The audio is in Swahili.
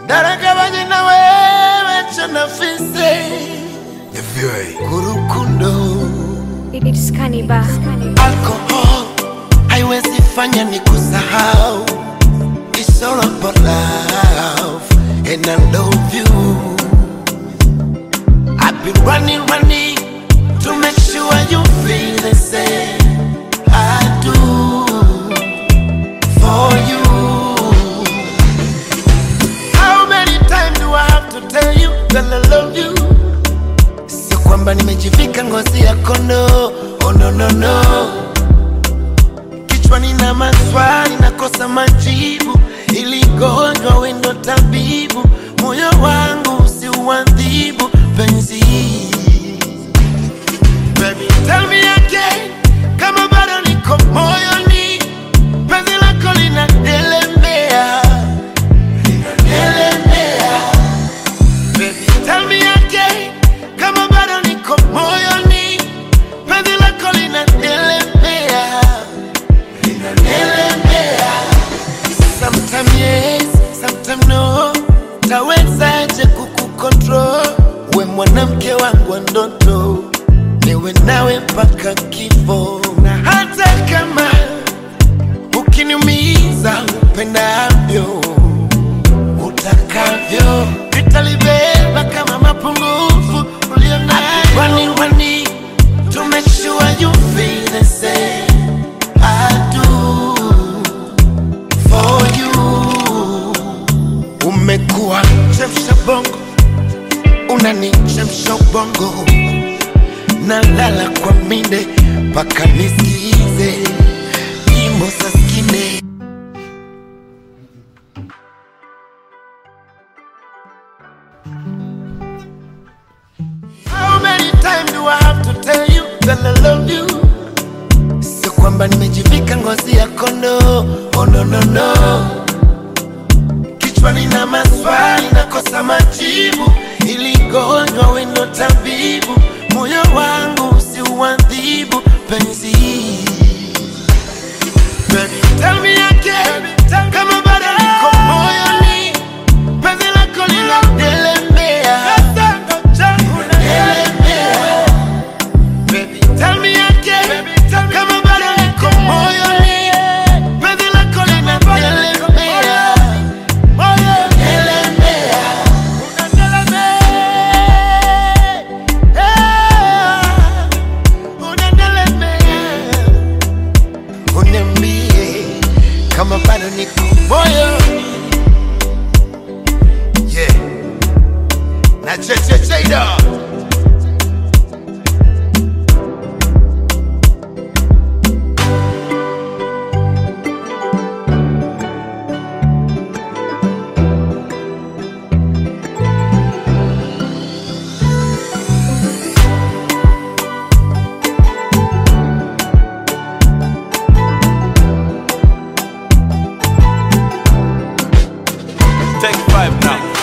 naragabanye na wewe cyo nafise kurukundo It's Cannibal. alcohol haiwezi fanya ni kusahau It's all about love and I love you I've been running, running to make sure you feel the same I do for you How many times do I have to tell you that I love you Sio kwamba nimejivika ngozi ya kondoo Oh no no no Kichwani na maswali nakosa majibu Ili gonjwa wendo tabibu Moyo wangu usiuadhibu penzi Baby tell me again Kama bado niko moyoni Penzi lako linadelemea Linadelemea Baby, tell me again kama bado niko moyoni, penzi lako linaelemea, linaelemea. Sometime yes, sometime no, tawezaje kukukontrol? We mwanamke wangu wa ndoto, niwe nawe mpaka kifo, na hata kama ukiniumiza upendavyo utakavyo nitalibeba kama mapungufu ulionayo. Running, running to make sure you feel the same. I do for you. Umekuwa chemsha bongo, unanichemsha ubongo, nalala kwa minde mpaka nisikize nyimbo za skine. How many times do I have to tell you that I love you? Sio kwamba nimejivika ngozi ya kondoo, oh no no no. Kichwani na maswali nakosa majibu, ili gonjwa wendo tabibu, moyo wangu usiuadhibu penzi. Baby, tell me again, kama bado niko moyoni, penzi lako linadelemea, Delemea. Baby, tell me again, kama bado niko moyoni, penzi lako linadelemea, delemea, unadelemea, uniambie kama bado niko moyoni, yeah, na chechecheida Take five now.